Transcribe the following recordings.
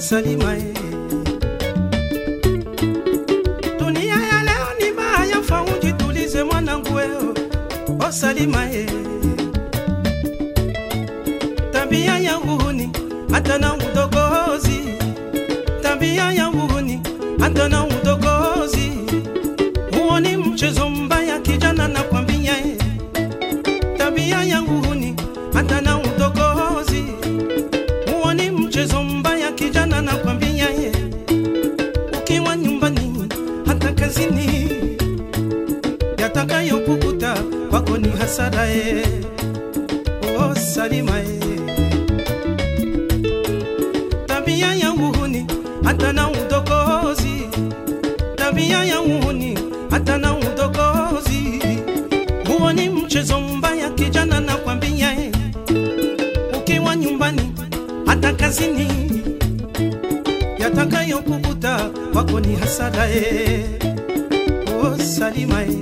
Salima eh. Dunia ya leo ni baya, fa ujitulize mwanangu wewe, o Salima eh. Tabia ya uhuni hata na udogozi, tabia ya uhuni hata na udogozi, huo ni mchezo mbaya kijana, nakwambia eh. Tabia ya uhuni hata na udogozi, huo ni mchezo mbaya kijana, nakwambia ye. Ukiwa nyumbani hata kazini, yatakayokukuta kwako ni hasara ye. Oh, Salima ye. Tabia ya uhuni hata na udogozi, tabia ya uhuni hata na udogozi, huo ni mchezo mbaya kijana, nakwambia ye. Ukiwa nyumbani hata kazini, yatakayokukuta kwako ni hasara ye. Oh, Salima ye.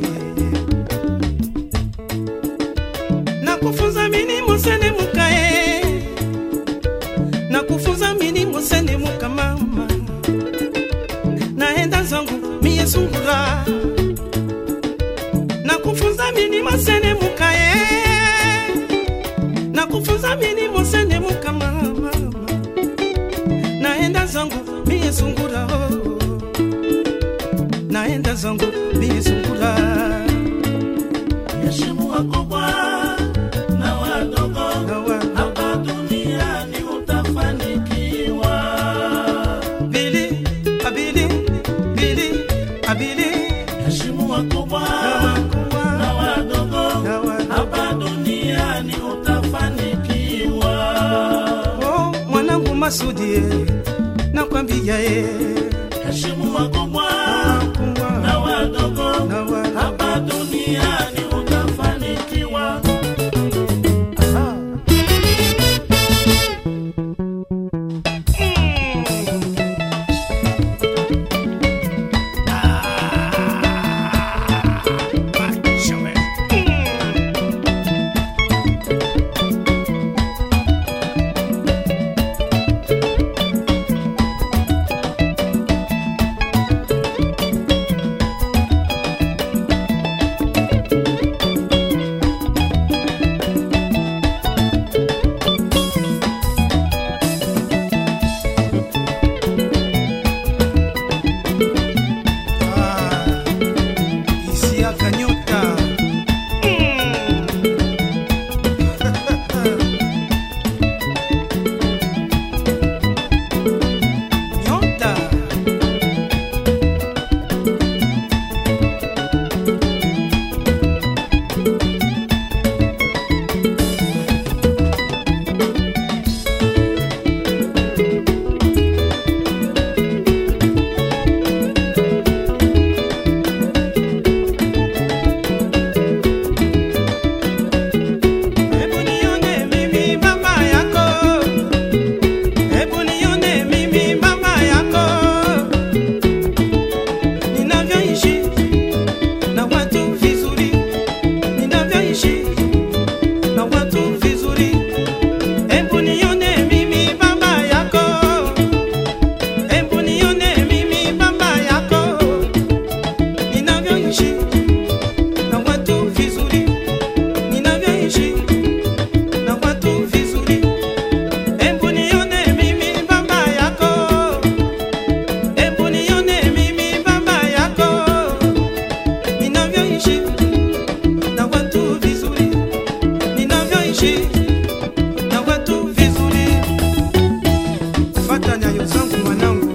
Nakufunza mini musene mukae, nakufunza mini musene muka mama, naenda zangu mie sungura, nakufunza mini musene mukae, nakufunza mini musene muka mama, naenda zangu mie sungura, oh. naenda zangu mie sungura. heshimu wakubwa na wadogo Nawa- hapa duniani utafanikiwa Bili, abili, bili, abili, heshimu wakubwa nawakuwa, na wadogo nawa- hapa duniani utafanikiwa Oh, mwanangu Masudi eh, nakwambia ye heshimu wakubwa nakuwa, na wadogo nawa- hapa duniani utafanikiwa Ah. Ah, Isiaka nyota nyota Hebu nione mimi mama yako, hebu nione mimi mama yako, ninavyoishi na watu vizuri, ninavyoishi na watu vizuri. Hebu nione mimi mama yako, hebu nione mimi mama yako, ninavyoishi na watu vizuri ninavyoishi na watu vizuri. Hebu nione mimi baba yako, hebu nione mimi baba yako, ninavyoishi na watu vizuri, ninavyoishi na watu vizuri. Fata nyayo zangu mwanangu.